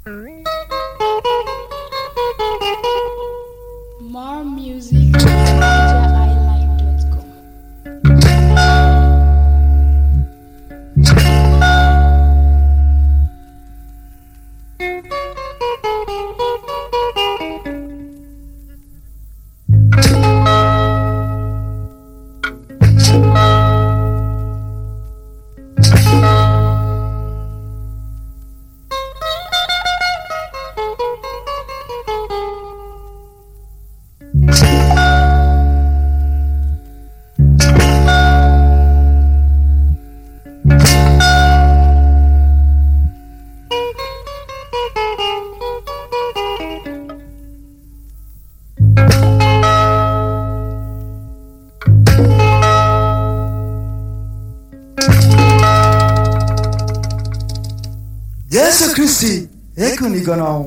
More music at nigeriilive.com. yesu kristi ekunigo n'ọnwụ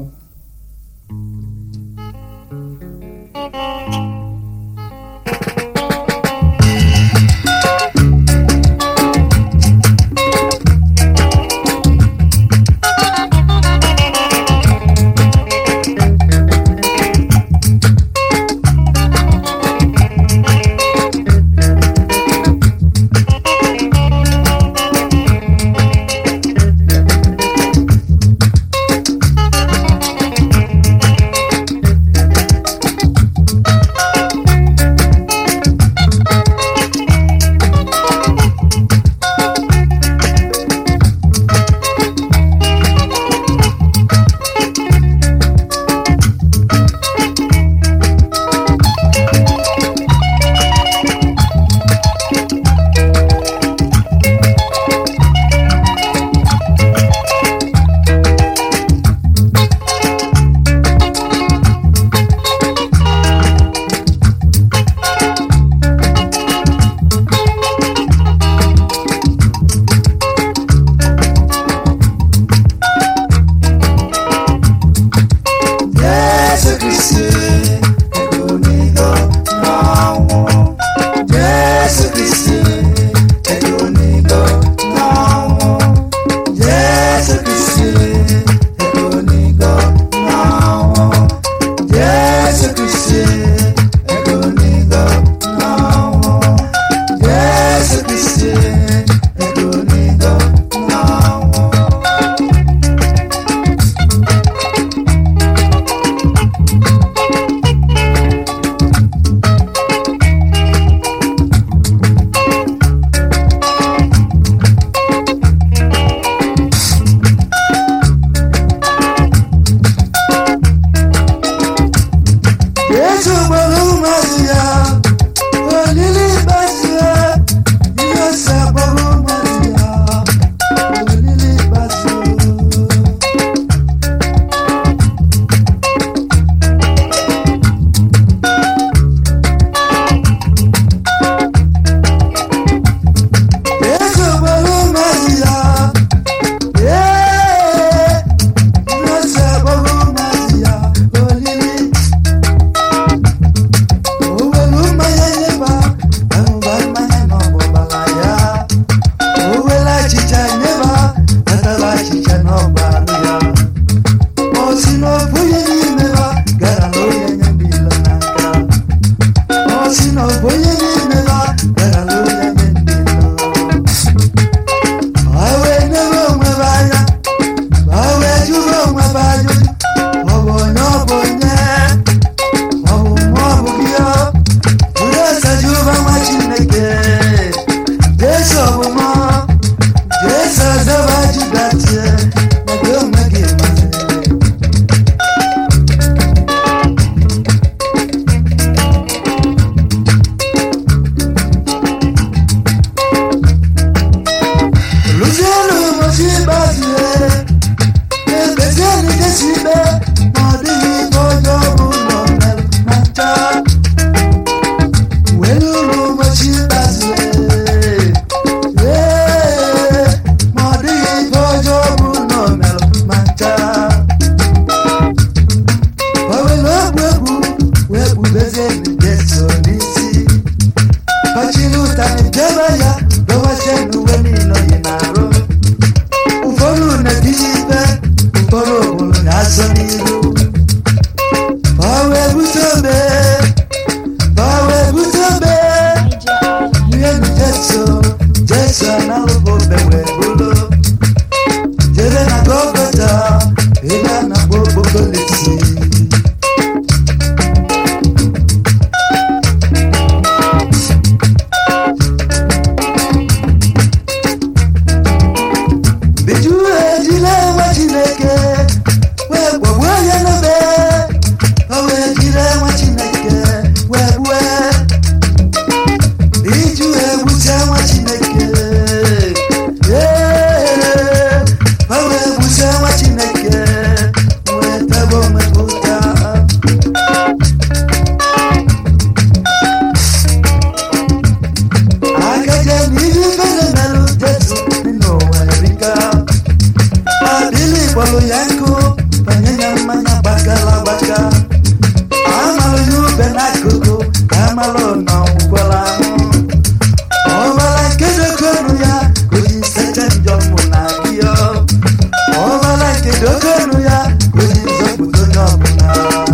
kpọrọ ya nkụ banye ya mmanya gbagara agbaga amalụ ya ube n'akụkụ ka amalụ na ọgwụkwara ahụ ọbara nke dokonu ya ka o ji sete njọ mụ na gị ọ ọbara nke dokonu ya ka o ji zọpụta onye ọbụla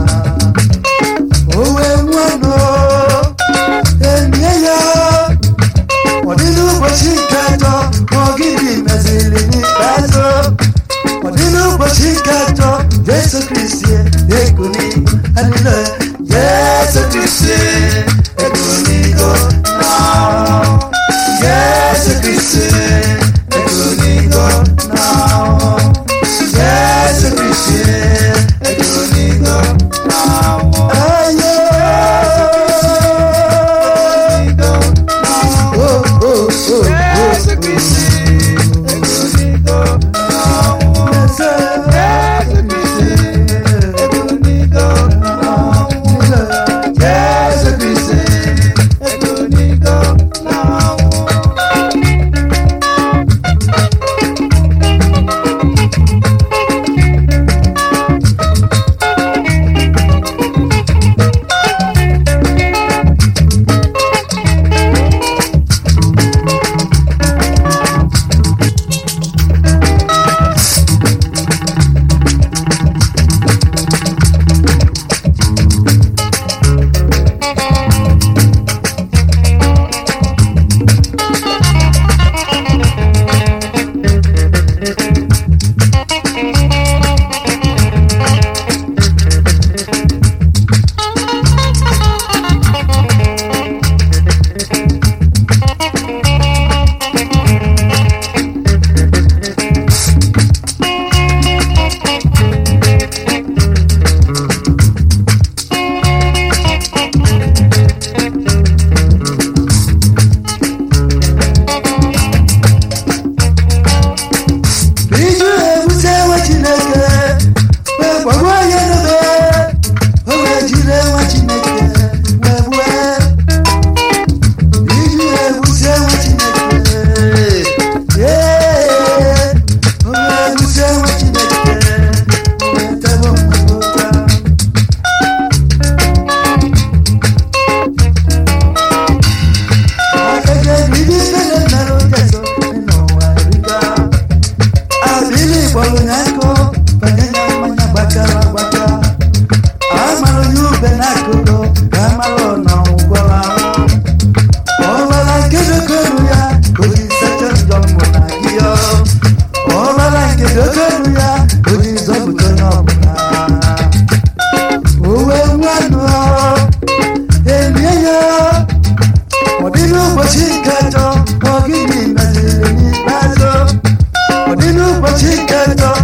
o wee nwanụ enye ya ọ dị n'ụbọchị nke atọ ma ọ gịnị meziri n'ikpeazụ ọ dị n'ụbọchị nke atọ jesu kristi ekuni alile jesu kristi ekunigo na jesu kristi ekunigo na jesu kristi ekunigo na ayo oh oh oh jesu kristi ekunigo iju ebute nwa chineke wee gbagbuo ya n'obe o wee jide nwa chineke wee gbue iju ebute nwa chineke ee o wee ebute nwa chineke o wee tebe mmadụ ụta akeke bibi kele merụ jeso n'ụwa erika abili kpọrọ ya nkụ banye ya mmanya gbakara agbaka amalụ ya ube n'akụkụ ka amalụ na ọgwụgwara ahụ ọbara nke dokonu ya ka o ji sacha njọ mmụ na gị ọ ọbara nke dokonu ya ka o ji zọpụta onye ọbụla owe nwanụ enye ya ọ dị n'ụbọchị nke atọ ọ gịnị meziri n'ikpeazụ ọ dị n'ụbọchị nke atọ